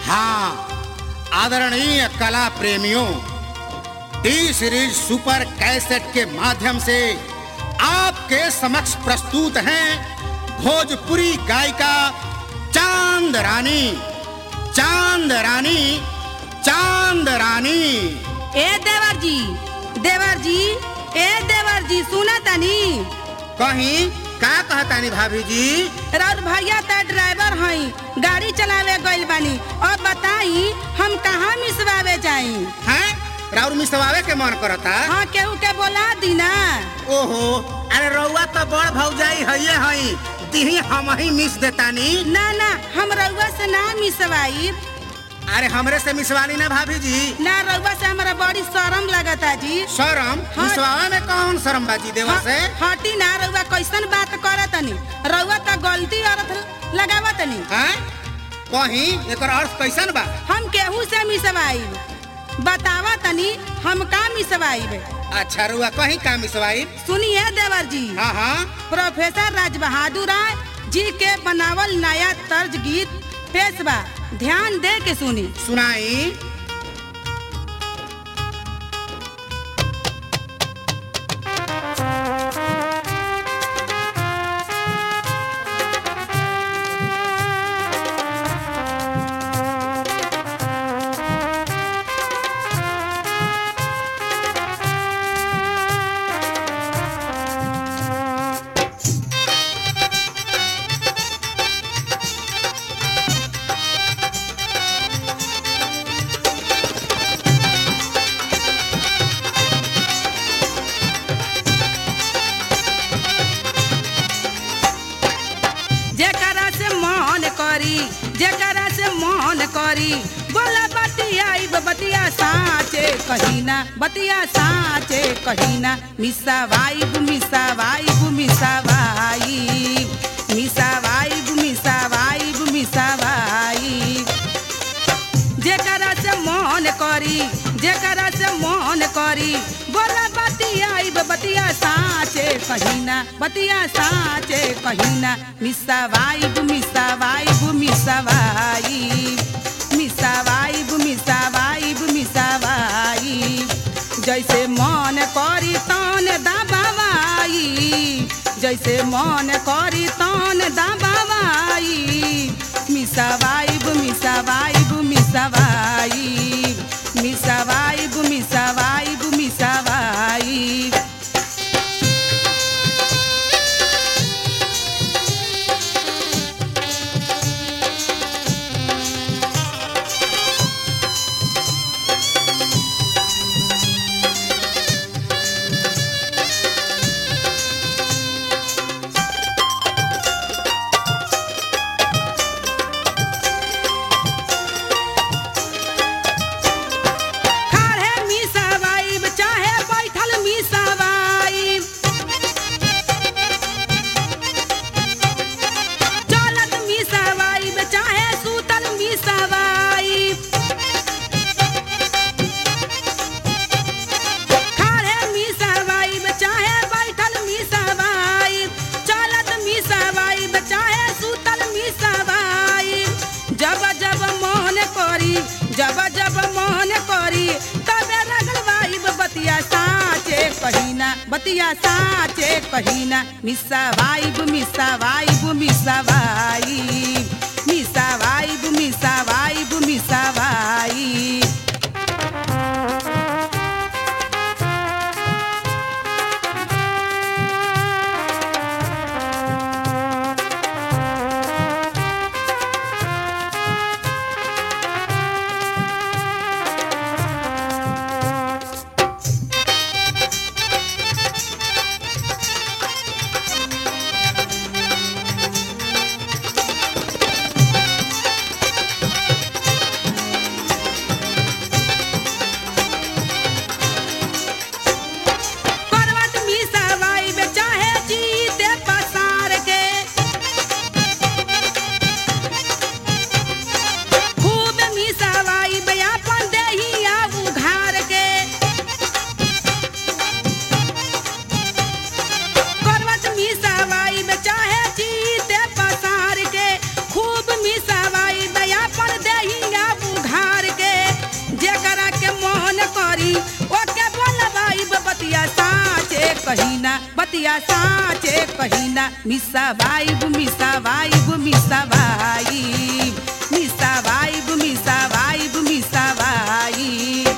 हाँ आदरणीय कला प्रेमियों टी सीरीज सुपर कैसेट के माध्यम से आपके समक्ष प्रस्तुत हैं भोजपुरी गायिका चांद रानी चांद रानी चांद रानी ए देवर जी देवर जी ए देवर जी सुना तनी कहीं का कहतानी भाभी जी राउर भैया त ड्राइवर हई गाड़ी चलावे गइल बानी और बताई हम कहाँ मिसवावे जाई हैं राउर मिसवावे के मन करता हाँ केहू के बोला दी ना ओहो अरे रउआ तो बड़ भौजाई हइये हई दिही हम ही मिस देतानी ना ना हम रउआ से ना मिसवाई अरे हमरे से मिसवानी ना भाभी जी ना रउआ से हमरा बड़ी शर्म लगता जी शरम हाँ। मिसवावे में कौन शरम बाजी देवा ह- से हटी ना रउआ कैसन बात करतनी रउआ त गलती अर्थ लगावतनी हैं कहीं एकर अर्थ कैसन बा हम केहू से मिसवाई बतावा तनी हम का मिसवाई अच्छा रुआ कहीं का मिसवाई सुनिए देवर जी हाँ हाँ प्रोफेसर राज बहादुर राय जी के बनावल नया तर्ज गीत पेश बा ध्यान दे के सुनी सुनाई जेकरा से मन करी जेकरा से मन करी बोला बतियाई बतिया साचे कहीना बतिया साचे कहीना मिसा वाइब मिसा वाइब मिसा वाइब मिसा वाइब मिसा वाइब मिसा वाइब जेकरा से मन करी जेकरा से मन करी बोला बतियाई बतिया साचे कहीना बतिया साचे कहीना मिसा वाइब मिसा वाइब मिसा वाइब मिसा वाइब मिसा वाइब मिसा वाइब जैसे मन करी तन दबावाई जैसे मन करी तन दबावाई मिसा वाइब मिसा वाइब मिसा वाइब मिसा वाइब मिसा वाइब मिसा वाइब खाड़े मिसा वाइब चाहे बैठल मिसा वाइब चलत मिसा वाइब चाहे सुतल मिसा वाइब खाड़े मिसा वाइब चाहे बैठल मिसा वाइब चलत मिसा वाइब चाहे सुतल मिसा वाइब जब जब मोहन करी जब जब मोहन करी तबे लगल वाइब बतिया साचे कहीना बतिया साचे कहीना मिसा वाइब मिसा वाइब मिसा वाइब मिसा वाइब मिसा वाइब मिसा वाइब कहीना बतिया साचे कहीना मिसा वाइब मिसा वाइब मिसा वाइब मिसा वाइब मिसा वाइब मिसा वाइब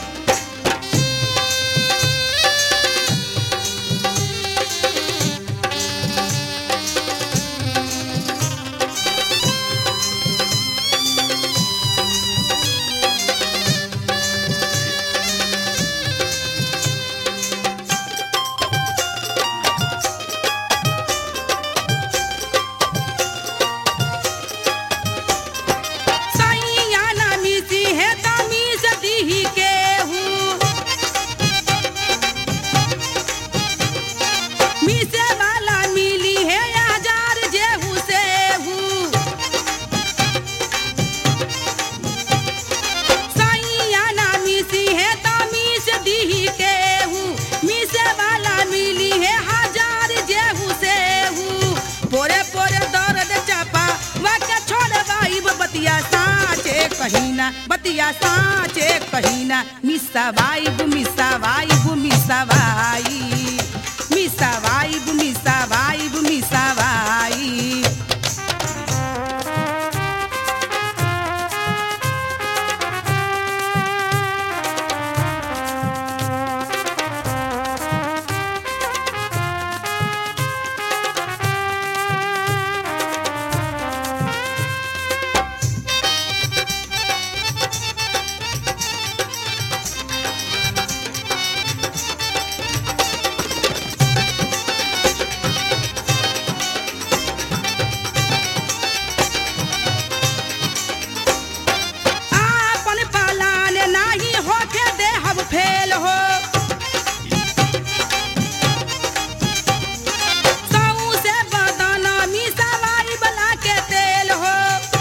सैया ना मिसी है तमीज दीही के हूँ मिसे वाला मिली है हजार जेहू से हूँ सैया ना मिसी है तमीज दीही के हूँ मिसे वाला मिली है हजार जेहू से हूँ पोरे पोरे दर्द चापा वाके छोड़ वाइब बतिया साचे कहीना बतिया साचे कहीना मिसा वाइब मिसा वाइब मिसा वाइब मिसा वाइब मिसा वाइब मिसा वाइब आपन पालान नाही होके दे हम फेल हो सऊ से बदना मिसावाई बला के तेल हो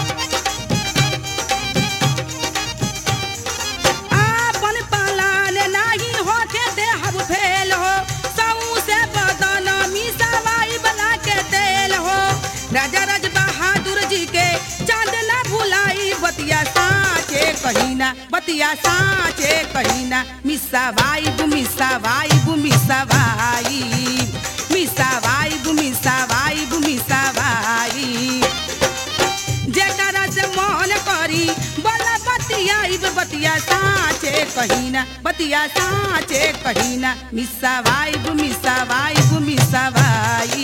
आपन पालान नाही होके दे हम फेल हो सऊ से बदना मिसावाई बला के तेल हो राजा राज बहादुर जी के चांद ना भुलाई बतिया साचे कहीना बतिया साचे कहीना मिसा वाइब मिसा वाइब मिसा वाइब मिसा वाइब मिसा वाइब मिसा वाइब जेकरा से मन करी बोला बतियाइब बतिया साचे कहीना बतिया साचे कहीना मिसा वाइब मिसा वाइब मिसा वाइब